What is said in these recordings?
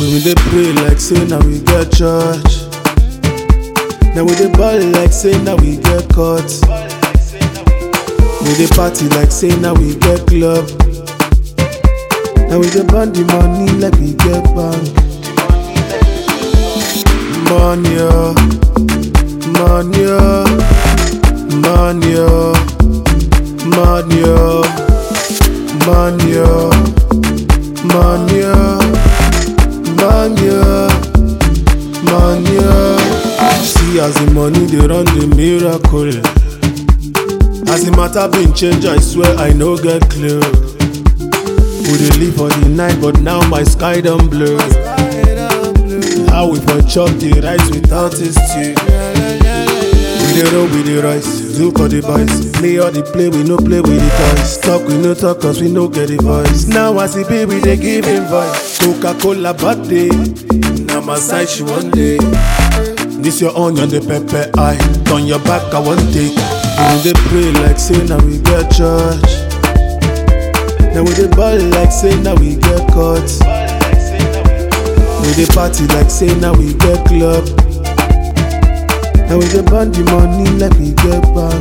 We dey pray like say now we get church. Now we dey ball like say now we get court. We dey party like say now we get club. Now we dey burn the money like we get bank. Money, oh, money, oh, money, oh, money, oh, money, oh, money, oh, money, oh, money. oh. See as the money dey run the miracle. As the matter been change, I swear I no get clue. We dey live for the night, but now my sky done blur. How we for chop the rice without a stew? We dey roll with the rice, do for the boys. Play all the play, we no play with the toys. Talk, we no talk, cause we no get the voice. Now as it be, we dey give him voice. Coca-Cola birthday, now my side she one day. This your onion, the pepper eye. Turn your back, I want take. We dey pray like say now we get church. Now we dey ball like say now we get court. We dey party like say now we get club. Now we dey burn the money like we get bank.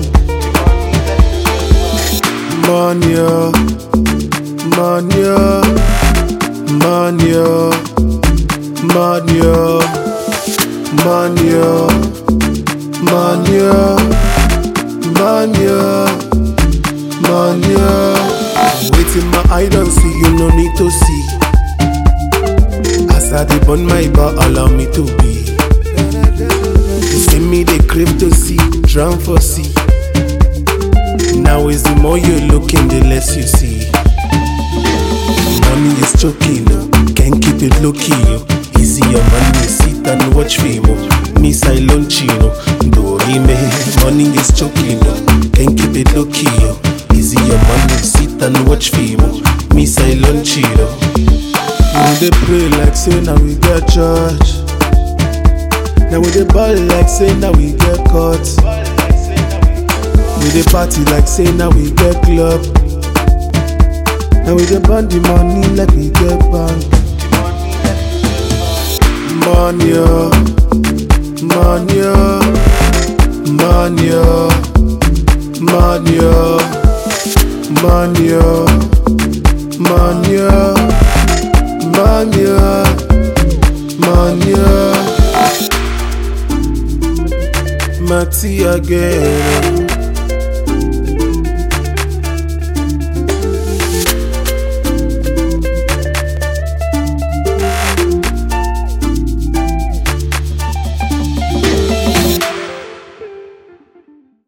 Money, oh, money, oh, money, oh, money, oh, money, oh, money, oh, money, oh, money. oh. Waiting my eye don't see, you no need to see. As I dey burn my bar, allow me to be. You see me, they crave to see, drown for see. Now is the more you're looking, the less you see. Money is choking, oh. can't keep it low key. Oh. Easy your money, sit and watch film. Oh. Me silent chino, do me. Money is choking, oh. can't keep it low key. Oh. Easy your money, sit and watch film. Oh. Me silent chino. We dey pray like say now we get church. Now we dey ball like say now we get court. We dey party like say now we get club. Now we dey burn the money like we get bank. Money, oh, money, oh, money, oh, money, oh, money, oh, money, oh, money, oh, money. oh. Mati again.